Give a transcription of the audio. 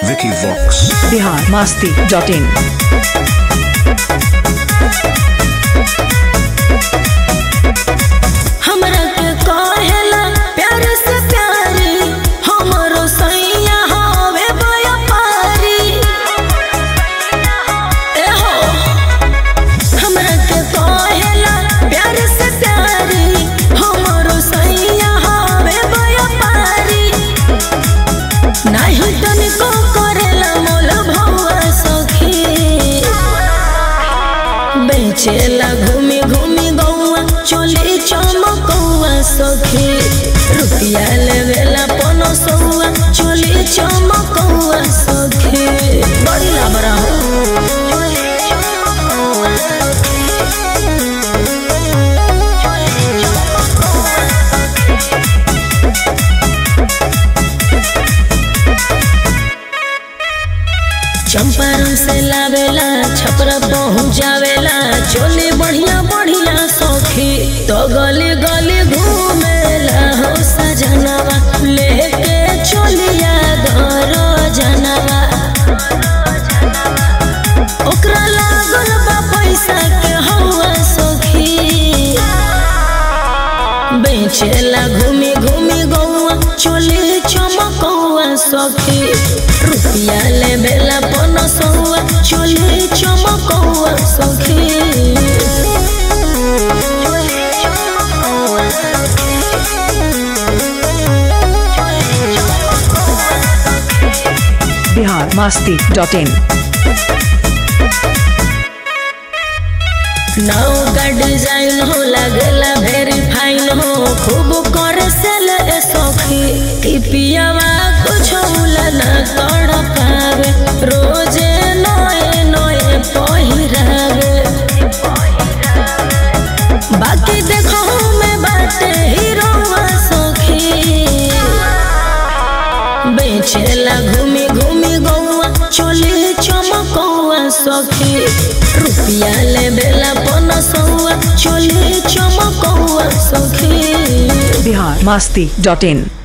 Vicky Vox. Bihar Masti dot in हमरा के कहेला प्यार से प्यारी हमरो सैया हवे व्यापारी ए हो हमरा के कहेला प्यार से प्यारी हमरो सैया हवे व्यापारी नाही तनिको करेला मोल भौआ सखी बेचेला घूमी घूमी गौआ चोली चमकौआ सखी रुपया लेवेला पनो सौआ चोली चमकौआ सखी बड़ी लाबरा हो चंपारण से लावेला छपरा पहुँच जावेला चोली बढ़िया बढ़िया सखी तो गली गली घूमेला हो सजनवा लेके चोलिया घर जनवा ओकरा लागल बा पैसा के हवा सखी बेचेला घूमी घूमी गौआ चोली चमकौआ सखी रुपया ले बेला पन सौआ चोली चमकौआ सखी बिहार मास्ती डॉट इन नाव का डिजाइन हो लगेला वेरी फाइन हो खूब करे सेल ए सखी ई पियावा कुछ उला ना कर पावे रोजे नए नए पहिरावे बाकी देखो में बाटे हीरोवा सखी बेचेला घूमी घूमी गौआ चोली चमकौआ सखी रुपया ले बेला पन सौआ चोली चमकौआ सखी बिहार मास्ती डॉट इन